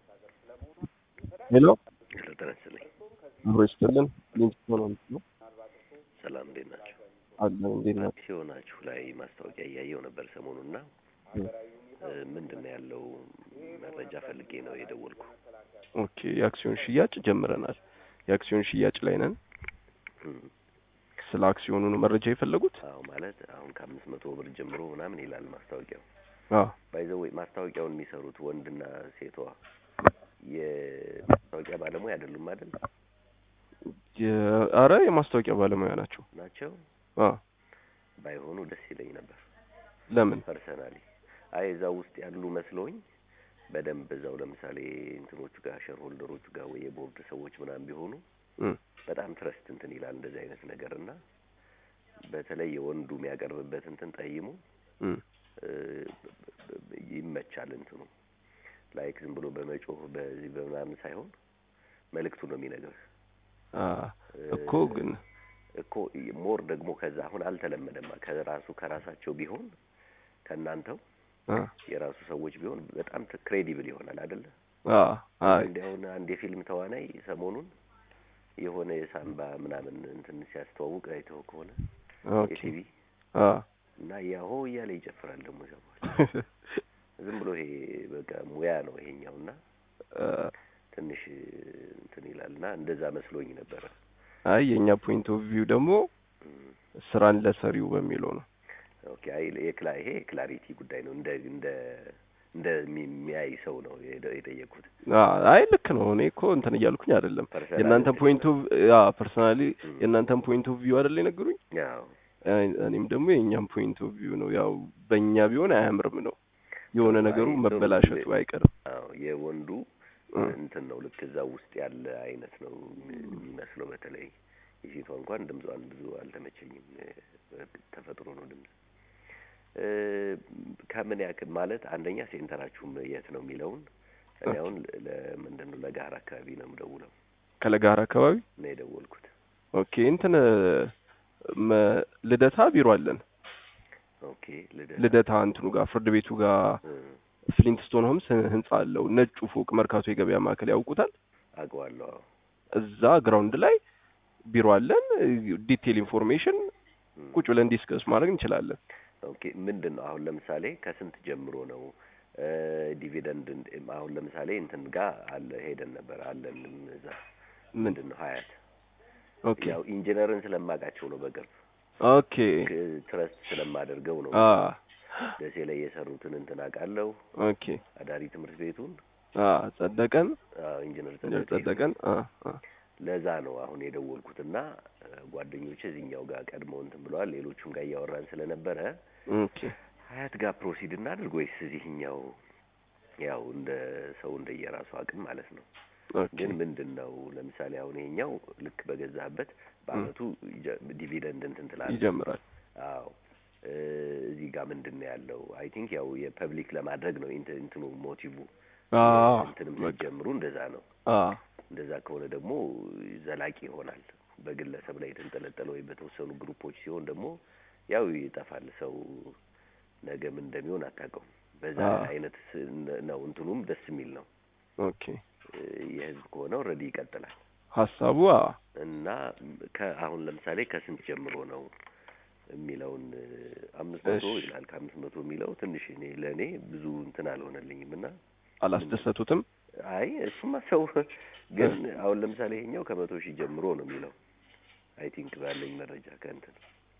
ሄሎ ሄሎ ጤና ይስጥልኝ። አብሮ ይስጥልን። ሊንክቶን ነው ሰላም እንዴት ናቸው? አለ እንዴት ናቸው? አክሲዮናችሁ ላይ ማስታወቂያ እያየው ነበር ሰሞኑና እ፣ ምንድን ነው ያለው መረጃ ፈልጌ ነው የደወልኩ። ኦኬ የአክሲዮን ሽያጭ ጀምረናል። የአክሲዮን ሽያጭ ላይ ነን። እም፣ ስለ አክሲዮኑ ነው መረጃ የፈለጉት? አዎ ማለት አሁን ከአምስት መቶ ብር ጀምሮ ምናምን ይላል ማስታወቂያው። አዎ ባይዘው ማስታወቂያውን የሚሰሩት ወንድና ሴቷ የማስታወቂያ ባለሙያ አይደሉም አይደል? የ- አረ የማስታወቂያ ባለሙያ ናቸው። ናቸው። አዎ ባይሆኑ ደስ ይለኝ ነበር ለምን? ፐርሰናሊ። አይ እዛው ውስጥ ያሉ መስሎኝ በደንብ እዛው ለምሳሌ እንትኖቹ ጋር ሼር ሆልደሮቹ ጋር ወይ የቦርድ ሰዎች ምናምን ቢሆኑ እም፣ በጣም ትረስት እንትን ይላል እንደዚህ አይነት ነገር እና በተለይ የወንዱ የሚያቀርብበት እንትን ጠይሙ እም፣ እ፣ ይመቻል እንትኑ ላይክ ዝም ብሎ በመጮህ በዚህ በምናምን ሳይሆን መልእክቱ ነው የሚነግርህ አ እኮ ግን እኮ ሞር ደግሞ ከዛ አሁን አልተለመደማ ከራሱ ከራሳቸው ቢሆን ከእናንተው አ የራሱ ሰዎች ቢሆን በጣም ክሬዲብል ይሆናል አይደለ? አ አይ እንዲያውን አንድ የፊልም ተዋናይ ሰሞኑን የሆነ የሳምባ ምናምን እንትን ሲያስተዋውቅ አይተው ከሆነ ኦኬ የቲቪ አ እና ያሆ እያለ ይጨፍራል ደግሞ ሰዎች ዝም ብሎ ይሄ በቃ ሙያ ነው ይሄኛው እና አ ትንሽ እንትን ይላል እና እንደዛ መስሎኝ ነበረ። አይ የኛ ፖይንት ኦፍ ቪው ደግሞ እም፣ ስራን ለሰሪው በሚለው ነው። ኦኬ አይ የክላ ይሄ የክላሪቲ ጉዳይ ነው እንደ እንደ እንደ የሚያይ ሰው ነው የደ- የጠየቅኩት። አ አይ ልክ ነው። እኔ እኮ እንትን እያልኩኝ አይደለም። ፐርሰናል የእናንተ እንትን ፖይንት ኦፍ ያ ፐርሰናሊ እም፣ የእናንተን ፖይንት ኦፍ ቪው አይደል የነገሩኝ። ያው አይ፣ እኔም ደግሞ የእኛም ፖይንት ኦፍ ቪው ነው። ያው በእኛ ቢሆን አያምርም ነው የሆነ አይ ነገሩ ጥሩ መበላሸቱ አይቀርም። አዎ የወንዱ እ፣ እንትን ነው ልክ እዛ ውስጥ ያለ አይነት ነው የሚመስለው። በተለይ የሴቷ እንኳን ድምጿን ብዙ አልተመቸኝም። እ፣ ተፈጥሮ ነው ድምጽ እ፣ ከምን ያክል ማለት አንደኛ ሴንተራችሁም የት ነው የሚለውን እኔ አሁን ለምንድን ነው ለጋር አካባቢ ነው የምደውለው ከለጋር አካባቢ ነው የደወልኩት። ኦኬ እንትን መ- ልደታ ቢሮ አለን። ኦኬ ልደታ ልደታ እንትኑ ጋር ፍርድ ቤቱ ጋር እ፣ ፍሊንትስቶን ሆምስ ህንጻ አለው። ነጩ ፎቅ መርካቶ የገበያ ማዕከል ያውቁታል። አውቀዋለሁ። አዎ። እዛ ግራውንድ ላይ ቢሮ አለን። ዲቴል ኢንፎርሜሽን እም፣ ቁጭ ብለን ዲስከስ ማድረግ እንችላለን። ኦኬ ምንድን ነው አሁን ለምሳሌ ከስንት ጀምሮ ነው እ፣ ዲቪደንድ እንድ- አሁን ለምሳሌ እንትን ጋር አለ ሄደን ነበር አለን እዛ ምን ምንድን ነው ሀያት ኦኬ ያው ኢንጂነርን ስለማውቃቸው ነው በቅርብ ኦኬ ክ- ትረስት ስለማደርገው ነው አ ደሴ ላይ የሰሩትን እንትን አውቃለሁ ኦኬ አዳሪ ትምህርት ቤቱን አ ጸደቀን አዎ፣ ኢንጂነር ኢንጂነር ጸደቀ ጸደቀን አ አ ለዛ ነው አሁን የደወልኩትና እ፣ ጓደኞቼ እዚህኛው ጋር ቀድመው እንትን ብለዋል ሌሎቹም ጋር እያወራን ስለነበረ ኦኬ ሀያት ጋር ፕሮሲድ እናድርግ ወይስ እዚህኛው ያው እንደ ሰው እንደየራሱ አቅም ማለት ነው ኦኬ ግን ምንድን ነው ለምሳሌ አሁን ይሄኛው ልክ በገዛህበት በአመቱ ይጀ- ዲቪደንድ እንትን ትላለህ ይጀምራል። አዎ እ፣ እዚህ ጋር ምንድን ነው ያለው አይ ቲንክ ያው የፐብሊክ ለማድረግ ነው ኢንት- እንትኑ ሞቲቭ አ እንትንም በቃ ሲጀምሩ እንደዛ ነው አ እንደዛ ከሆነ ደግሞ ዘላቂ ይሆናል በግለሰብ ላይ የተንጠለጠለ ወይ በተወሰኑ ግሩፖች ሲሆን ደግሞ ያው ይጠፋል ሰው ነገ ምን እንደሚሆን አታውቀውም በዛ አዎ። አይነት ስ- ነው እንትኑም ደስ የሚል ነው ኦኬ እ፣ የህዝብ ከሆነ ኦልሬዲ ይቀጥላል ሀሳቡ አ እና ከአሁን ለምሳሌ ከስንት ጀምሮ ነው የሚለውን እ፣ አምስት መቶ እሺ። ይላል ከአምስት መቶ የሚለው ትንሽ እኔ ለእኔ ብዙ እንትን አልሆነልኝም እና አላስደሰቱትም። አይ እሱማ ሰው ግን አሁን ለምሳሌ ይሄኛው ከመቶ ሺህ ጀምሮ ነው የሚለው አይ ቲንክ ባለኝ መረጃ ከእንትን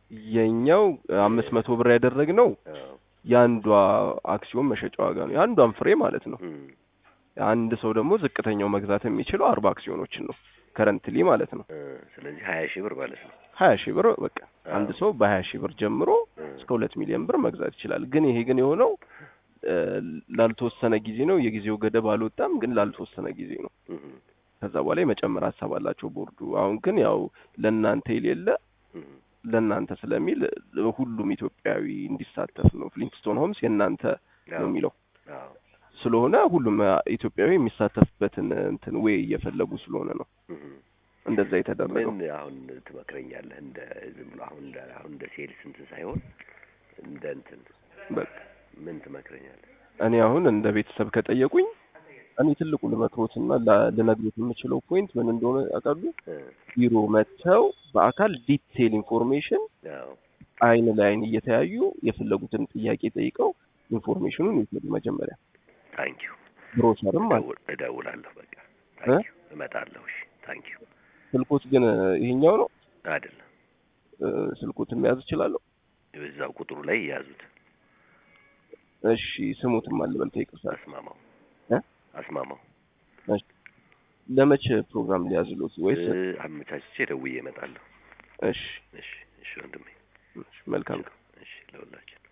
የኛው አምስት መቶ ብር ያደረግነው አዎ የአንዷ አክሲዮን መሸጫ ዋጋ ነው። የአንዷን ፍሬ ማለት ነው። እም፣ አንድ ሰው ደግሞ ዝቅተኛው መግዛት የሚችለው አርባ አክሲዮኖችን ነው ከረንትሊ ማለት ነው። እ፣ ስለዚህ ሀያ ሺህ ብር ማለት ነው ሀያ ሺህ ብር በቃ አዎ። አንድ ሰው በሀያ ሺህ ብር ጀምሮ እ፣ እስከ ሁለት ሚሊዮን ብር መግዛት ይችላል። ግን ይሄ ግን የሆነው እ፣ ላልተወሰነ ጊዜ ነው። የጊዜው ገደብ አልወጣም፣ ግን ላልተወሰነ ጊዜ ነው። እም፣ ከዛ በኋላ የመጨመር ሀሳብ አላቸው ቦርዱ። አሁን ግን ያው ለእናንተ የሌለ እም፣ ለእናንተ ስለሚል ሁሉም ኢትዮጵያዊ እንዲሳተፍ ነው። ፍሊንትስቶን ሆምስ የእናንተ ነው አዎ፣ የሚለው አዎ፣ ስለሆነ ሁሉም ኢትዮጵያዊ የሚሳተፍበትን እንትን ዌይ እየፈለጉ ስለሆነ ነው እም። እንደዛ የተደረገው። ምን አሁን ትመክረኛለህ? እንደ ዝም ብሎ አሁን እንደ አሁን እንደ ሴልስ እንትን ሳይሆን እንደ እንትን በቃ ምን ትመክረኛለህ? እኔ አሁን እንደ ቤተሰብ ከጠየቁኝ እኔ ትልቁ ልመክሮትና ላ- ልነግሮት የምችለው ፖይንት ምን እንደሆነ ያውቃሉ? እ፣ ቢሮ መጥተው በአካል ዲቴል ኢንፎርሜሽን አዎ አይን ለአይን እየተያዩ የፈለጉትን ጥያቄ ጠይቀው ኢንፎርሜሽኑን ይውሰዱ። መጀመሪያ ታንኪዩ ብሮሸርም አለ። እደውል- እደውላለሁ በቃ ታንኪዩ እመጣለሁ እሺ ታንኪዩ ስልኮት ግን ይሄኛው ነው። አይደለም እ፣ ስልኮትን መያዝ እችላለሁ? በዛው ቁጥሩ ላይ የያዙት እሺ ስሙትም አልበል ከይቅርታ። አስማማው እ? አስማማው ለመቼ ፕሮግራም ሊያዝሉት ወይስ? እ፣ አመቻችቼ ደውዬ እመጣለሁ እሺ እሺ እሺ ወንድሜ እሺ፣ መልካም እሺ ለሁላችን